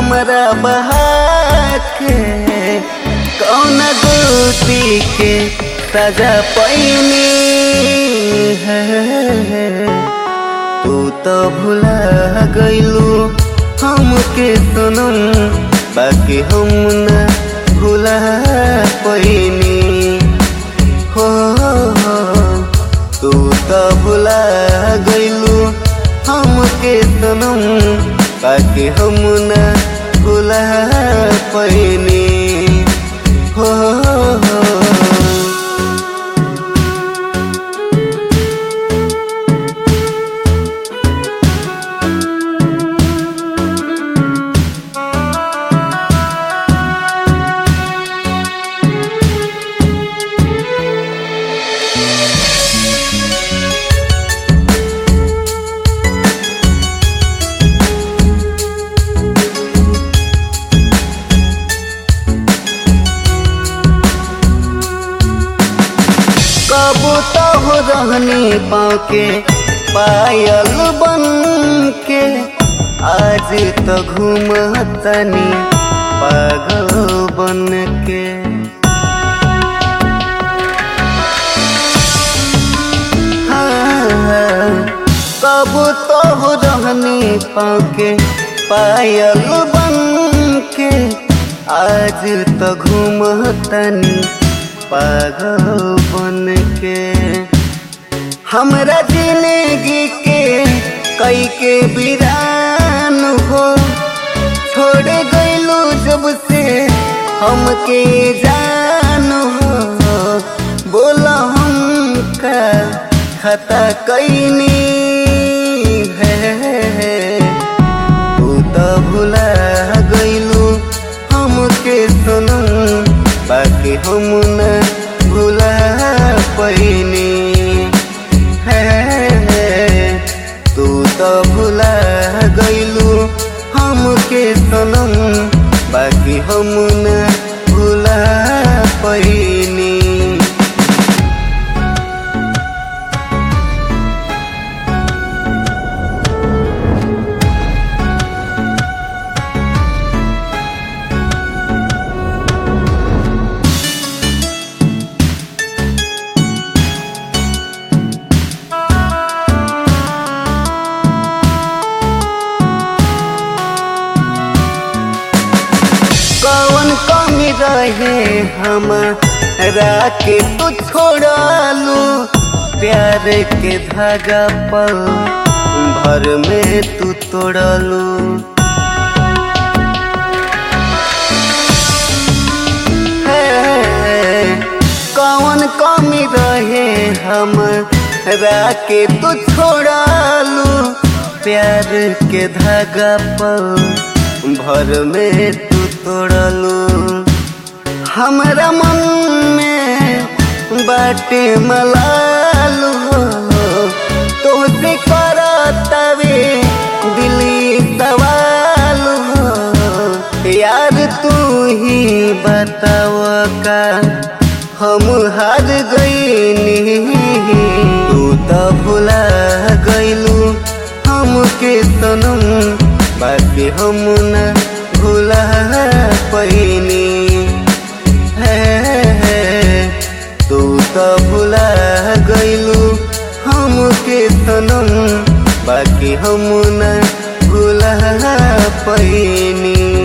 हमरा बहा के कौन गोती के सजा पैनी है तू तो भुला गईलू हमके सनम बाकी हम न भुला पैनी हो हो, तू तो भुला गईलू हमके सनम बाकी हम न भुला पैनी हो हो कब तो हो रहनी पाँव के पायल बन के आज तो घूमतनी पागल बन के हाँ, कब तो हो रहनी पाँव के पायल बन के आज तो घूमतनी पागल बन के हमरा जिंदगी के कई के बिरान हो छोड़ गईलू जब से हमके जान हो बोला हम का खता कैनी है तू तो भुला गईलू हमके सुनू बाकी हम न भुला पैनी है तू तो भुला गईलू हमके सनम बाकी हम न भुला पैनी कौन कमी रहे हमारा के तू छोड़ालू प्यार के धागा पल भर में तू तोड़लू कौन कमी रहे हमारा के तू छोड़ालू प्यार के धागा पल भर में तू तोड़लू हमरा मन में बाटे मलालू तोसे करतवे दिली सवाल हो यार तू ही बताव का हम हार गईनी तू तो भुला गईलू हमके सनम बाकी हम न भुला पैनी है तू तो भुला गईलू हमके सनम बाकी हम न भुला पैनी